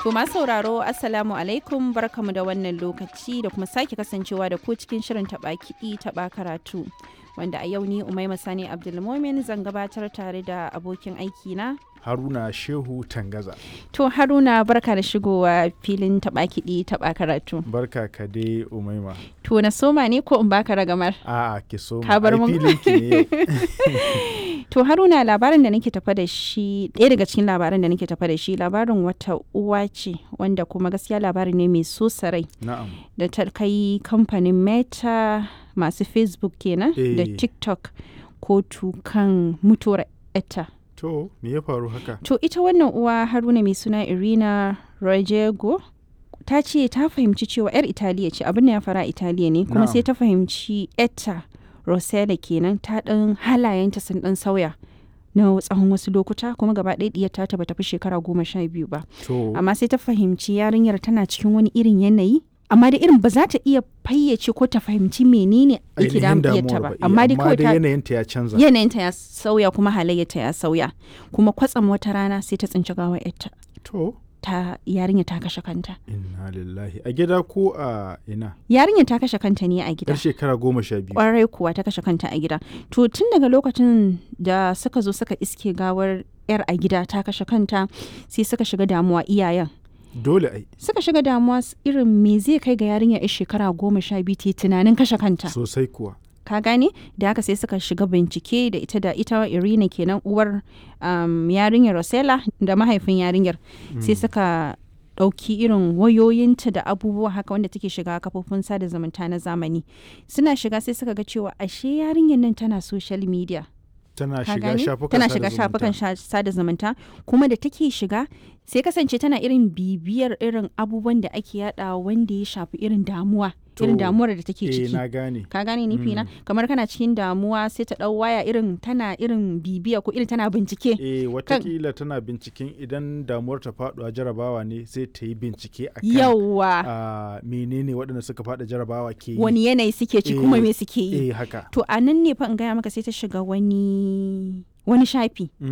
To masu sauraro Assalamu alaikum barkamu da wannan lokaci da kuma sake kasancewa da ku cikin shirin taɓa kiɗi taɓa karatu. Wanda a yau ni Umaima Sani Abdulmomin zan gabatar tare da abokin aiki na. Haruna Shehu Tangaza. To Haruna barka da shigowa filin taɓa kiɗi taɓa karatu. Barka ka dai Umaima. To na soma ne ko in baka ragamar? A'a ki so Ka bar mun. filin ki ne yau. To Haruna labarin da nake tafa da shi ɗaya daga cikin labaran da nake tafa da shi labarin wata uwa ce wanda kuma gaskiya labari ne mai so sarai Na'am. da ta kai kamfanin Meta masu Facebook kenan da Eh. TikTok kotu kan mutuwar etta. To me ya faru haka? To ita wannan uwa Haruna mai suna Irina Rojego ta ce ta fahimci cewa 'yar Italiya ce abin da ya fara a Italiya ne kuma Na'am. sai ta fahimci etta Rosella kenan ta ɗan halayenta sun ɗan sauya na tsawon wasu lokuta kuma gaba ɗaya ɗiyar ta bata fi shekara goma sha biyu ba To amma sai ta fahimci yarinyar tana cikin wani irin yanayi amma da irin ba za ta iya fayyace ko ta fahimci menene yake ainihin damun ɗiyarta damuwar ba ba. eh, amma dai kawai ta yanayinta ya canza. yanayinta ya sauya kuma halayyarta ya sauya kuma kwatsam wata rana sai ta tsinci gawar yarta To ta yarinya ta kashe kanta inna lillahi a gida ko a ina? yarinya ta kashe kanta ne a gida Yar shekara goma sha biyu. kwarai kuwa ta kashe kanta a gida to tun daga lokacin da suka zo suka iske gawar yar a gida ta kashe kanta sai suka shiga damuwa iyayen Dole ai suka shiga damuwa s- irin me zai kai ga yarinya yar shekara goma sha biyu ta yi tunanin kashe kanta sosai kuwa. ka gane da haka sai suka shiga bincike da ita da ita irina kenan uwar um, yarinyar rosella da mahaifin yarinyar sai suka ɗauki irin wayoyinta da abubuwa haka wanda take shiga kafofin sada zumunta na zamani suna shiga sai suka ga cewa ashe yarinyar nan tana social media Tana ka shiga gane shafukan tana sada shiga zumunta. shafukan sha- sada zumunta kuma da take shiga sai kasance tana irin bibiyar irin abubuwan da ake yada wanda ya shafi irin damuwa irin To, damuwar da take Eh ciki na gane. ka gane nufi na kamar kana cikin damuwa sai ta dau waya irin tana irin bibiya ko irin tana bincike Eh watakila tana binciken idan damuwar ta faɗuwa jarabawa ne sai ta yi bincike a kan yawa a menene waɗanda suka faɗa jarabawa ke yi. wani yanayi suke ci kuma Eh, me suke yi Eh haka. to a nan ne fa in gaya maka sai ta shiga wani wani shafi